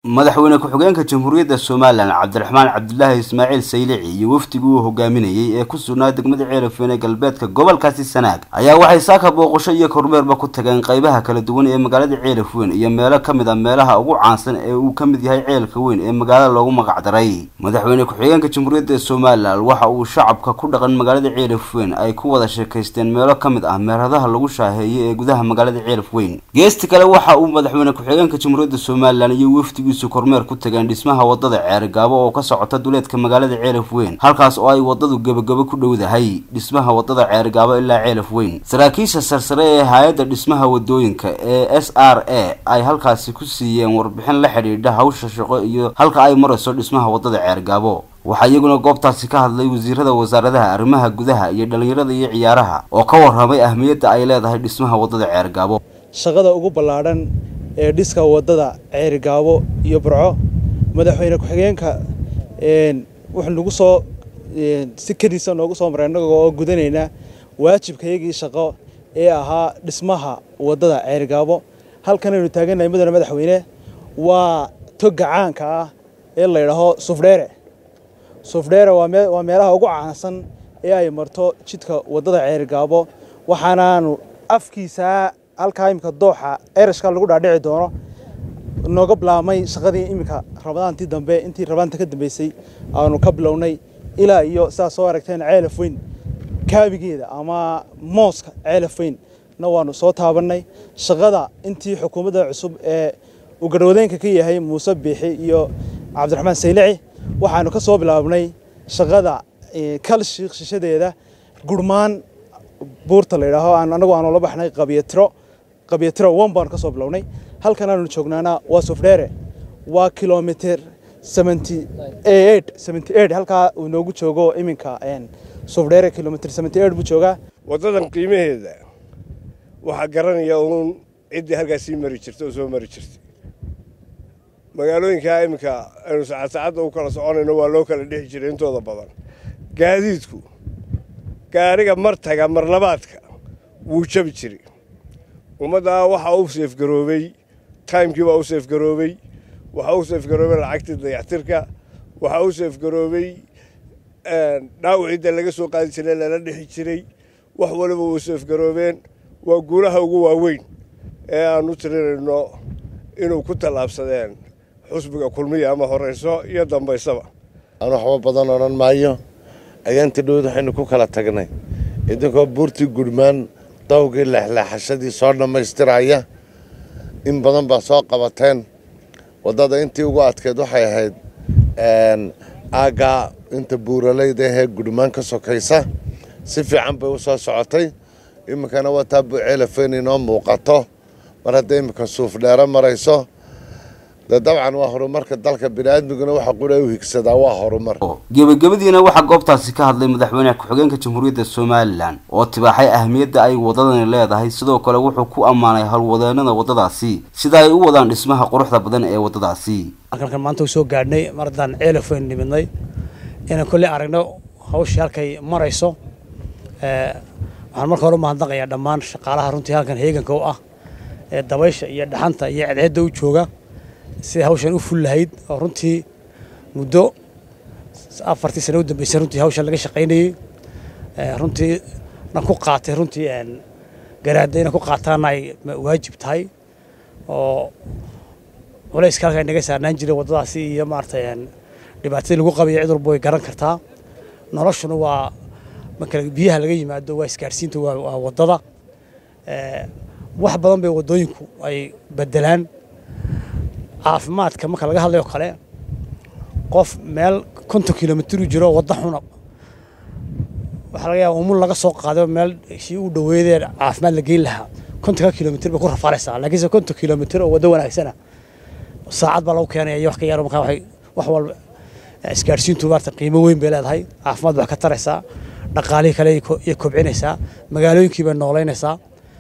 madaxweyne ku-xigeenka jamhuuriyadda somalilan cabdiraxmaan cabdulaahi ismaaciil saylici iyo wafdigii uu hogaaminayey ee ku sugnaa degmada ceelafeen ee galbeedka gobolkaasi sanaag ayaa waxay saaka booqasho iyo kormeerba ku tageen qaybaha kala duwan ee magaalada ceelafweyn iyo meelo ka mid a meelaha ugu caansan ee uu ka mid yahay ceelka weyn ee magaalada loogu magacdaray madaxweyne ku-xigeenka jamhuuriyadda somalilan waxa uu shacabka ku dhaqan magaalada ceelafweyn ay ku wada sheekaysteen meelo ka mid ah meeradaha lagu shaaheeyey ee gudaha magaalada ceelafweyn geesti kale waxa uu madaxweyne ku-xigeenka jamhuuriyadda somalilan iyo wafdigiisu kormeer ku tageen dhismaha wadada ceerigaabo oo ka socota duleedka magaalada ceelaf weyn halkaas oo ay wadadu gebagabo ku dhowdahay dhismaha wadada ceerigaabo ilaa ceelaf weyn saraakiisha sarsare ee hay-adda dhismaha wadooyinka ee s r a ay halkaasi ku siiyeen warbixin la xidhiidha hawsha shaqo iyo halka ay marayso dhismaha wadada ceerigaabo waxaa iyaguna goobtaasi ka hadlay wasiirada wasaaradaha arrimaha gudaha iyo dhalinyarada iyo ciyaaraha oo ka warramay ahmiyadda ay leedahay dhismaha wadada ceerigaabo shaqada ugu ballaadhan ee dhiska wadada ceerigaabo iyo burco madaxweyne ku-xigeenka wuxuu nagu soo si kadiisa noogu soo maray innaga oo gudanaynaa waajibkayagii shaqo ee ahaa dhismaha wadada ceerigaabo halkanaynu taagannahay mudane madaxweyne waa toga caanka ah ee la ydhaaho sufdheere sufdheere waa meelaha ugu caansan ee ay marto jidka wadada ceerigaabo waxaanaanu afkiisaa halkaa iminka dooxa erashka lagu dhaadhici doono nooga bilaabmay shaqadii iminka ramadaantii dambe intii ramadaanta ka dambeysay aanu ka bilownay ilaa iyo sidaad soo aragteen ceelaf weyn kaabigeeda ama mooska ceelaf weyn na waanu soo taabannay shaqada intii xukuumadda cusub ee uu garhwadeenka ka yahay muuse biixi iyo cabdiraxmaan saylici waxaanu ka soo bilaabnay shaqada kal shiikh shishadeeda gurmaan buurta la yidhaaho anagu aanu la baxnay qabyatiro qabyatiro wan baanu ka soo bilownay halkan aanu joognaana waa sufdheere waa kilomitr halkaa uu noogu joogo iminka sufdheere kilomitr buu joogaa waddadan qiimaheeda waxaa garanaya uun ciddii halkaas sii mari jirta oo soo mari jirtay magaalooyinkaa iminka aynu saacad saacadda u kala soconayno waa loo kala dhexi jiray intooda badan gaadiidku gaariga martaga marlabaadka wuu jabi jiray ummaddaa waxaa u seefgaroobay taymkii baa u seefgaroobay waxaa u seefgaroobay lacagtii dayactirka waxaa u seefgaroobay dhaawacidda laga soo qaadi jiray lala dhexi jiray wax waliba wuu seefgaroobeen waa guulaha ugu waaweyn ee aan u tirinayno inuu ku tallaabsadeen xusbiga kulmiya ama horayso iyo dambaysaba aan waxba badan odhan maayo ayaantii dhowd waxaynu ku kala tagnay idinkoo buurtii gudhmaan dawgii leexleexashadii soo dhammaystiraya in badan baa soo qabateen waddada intii ugu adkeed waxay ahayd aaggaa inta buuralayda ahee gudhmaan ka sokaysa si fiican bay u soo socotay iminkana wataa buceelafeyn inoo muuqato mar hadday iminka suufdheero marayso dee dabcan waa horumarka dalka biniaadmiguna waxa qura u higsadaa waa horumar gebagabadiina waxaa goobtaasi ka hadlay madaxweyne ku-xigeenka jamhuuriyadda somalilan oo tibaaxay ahmiyadda ay wadadani leedahay sidoo kale wuxuu ku ammaanay howlwadeenada waddadaasi sida ay u wadaan dhismaha quruxda badan ee waddadaasi halkan maanta u soo gaadhnay mar haddaan ceelafweyn nimidnay inaan kolley aragno hawshii halkay marayso waxaan marka hore u mahadnaqayaa dhammaan shaqaalaha runtii halkan heeganka u ah ee dabaysha iyo dhaxanta iyo cedceedda u jooga siday hawshan u ful lahayd oo runtii muddo afartii sano u dambeysay runtii hawshan laga shaqaynayey runtii na ku qaatay runtii garaadda inay ku qaataana ay waajib tahay oo culayska halka naga saarnaan jiray waddadaasi iyo maaragtay dhibaatadii lagu qabayo cid walba way garan kartaa noloshuna waa marka biyaha laga yimaado waa isgaarsiinta waa waddada wax badan bay waddooyinku ay bedelaan caafimaadka marka laga hadlayo kale qof meel konton kilomitr u jiro wadda xuna waxaa laga yaaba umul laga soo qaaday meel si u dhaweydee caafimaad la geyn lahaa kontonka kilomitr bay ku rafaaraysaa laakiinse konton kilomitr oo waddo wanaagsana saacad baa lagu keenaya iyo wax ka yaro markaa waxay wax walba isgaadhsiintu maarata qiimo weyn bay leedahay caafimaad wax ka taraysaa dhaqaalihii kale iyo kobcinaysaa magaalooyinkii bay noolaynaysaa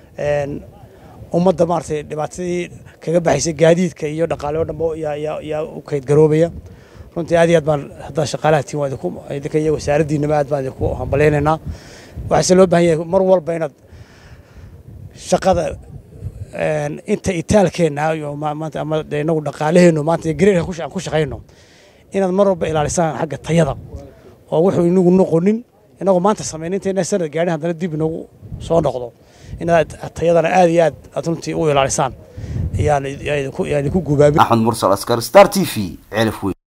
ummadda maaragtay dhibaatadii kaga baxaysay gaadiidka iyo dhaqaale oo dhanba yaa u kaydgaroobaya runtii aad iyo aad baan haddaa shaqaalaha tiin waa idinku idinka iyo wasaaraddiinaba aad baan idinku hambalaynaynaa waxaase loo baahan yahay mar walba inaad shaqada inta itaalkeenna iyo maanta ama inagu dhaqaalaheennu maanta gareerka aan ku shaqayno inaad mar walba ilaalisaan xagga tayada oo wuxuu inagu noqonin inagu maanta samayn intayna sanad gaadhin haddana dib inagu soo noqdo inaad tayadana aad iyo aad aad runtii u ilaalisaan ayaan idinku gubaabin axmed mursal askar star t v ceelaf weyn